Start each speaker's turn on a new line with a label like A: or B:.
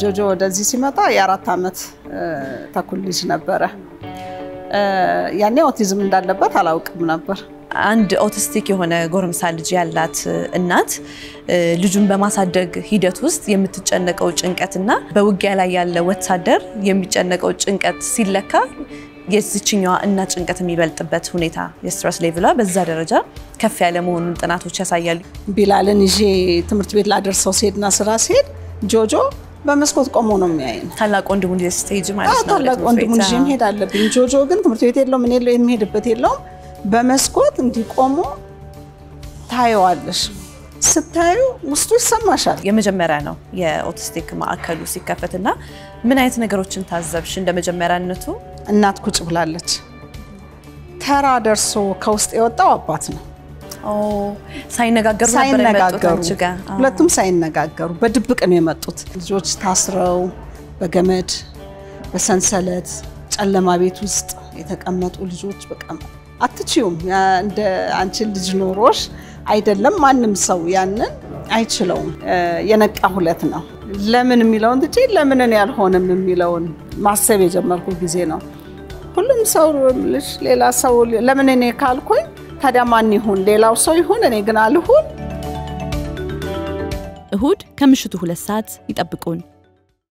A: ጆጆ ወደዚህ ሲመጣ የአራት ዓመት ተኩል ልጅ ነበረ። ያኔ ኦቲዝም እንዳለበት አላውቅም ነበር።
B: አንድ ኦቲስቲክ የሆነ ጎረምሳ ልጅ ያላት እናት ልጁን በማሳደግ ሂደት ውስጥ የምትጨነቀው ጭንቀትና በውጊያ ላይ ያለ ወታደር የሚጨነቀው ጭንቀት ሲለካ የዚችኛዋ እናት ጭንቀት የሚበልጥበት ሁኔታ የስትረስ ሌቭሏ በዛ ደረጃ ከፍ ያለ መሆኑን ጥናቶች ያሳያሉ።
A: ቢላልን ይዤ ትምህርት ቤት ላደርሰው ሲሄድና ስራ ሲሄድ ጆጆ በመስኮት ቆሞ ነው የሚያይን።
B: ታላቅ ወንድሙን ይዘሽ ስትሄጂ ማለት ነው።
A: ታላቅ ወንድሙን ይዤ መሄድ አለብኝ። ጆጆ ግን ትምህርት ቤት የለውም፣ እኔ የሚሄድበት የለውም። በመስኮት እንዲህ ቆሞ ታየዋለሽ። ስታዩ ውስጡ ይሰማሻል።
B: የመጀመሪያ ነው የኦቲስቲክ ማዕከሉ ሲከፈትና ምን አይነት ነገሮችን ታዘብሽ? እንደ መጀመሪያነቱ
A: እናት ቁጭ ብላለች። ተራ ደርሶ ከውስጥ የወጣው አባት ነው።
B: ሳይነጋገሩ ነበር የመጡት አንቺ ጋር?
A: ሁለቱም ሳይነጋገሩ በድብቅ ነው የመጡት። ልጆች ታስረው በገመድ በሰንሰለት ጨለማ ቤት ውስጥ የተቀመጡ ልጆች በቃ አትችዩም። እንደ አንቺን ልጅ ኖሮሽ አይደለም ማንም ሰው ያንን አይችለውም። የነቃ ሁለት ነው። ለምን የሚለውን ትቼ ለምንን ያልሆንም የሚለውን ማሰብ የጀመርኩ ጊዜ ነው። ሁሉም ሰው ልጅ ሌላ ሰው ለምን እኔ ካልኩኝ ታዲያ ማን ይሁን? ሌላው ሰው ይሁን፣ እኔ ግን አልሁን።
C: እሁድ ከምሽቱ ሁለት ሰዓት ይጠብቁን።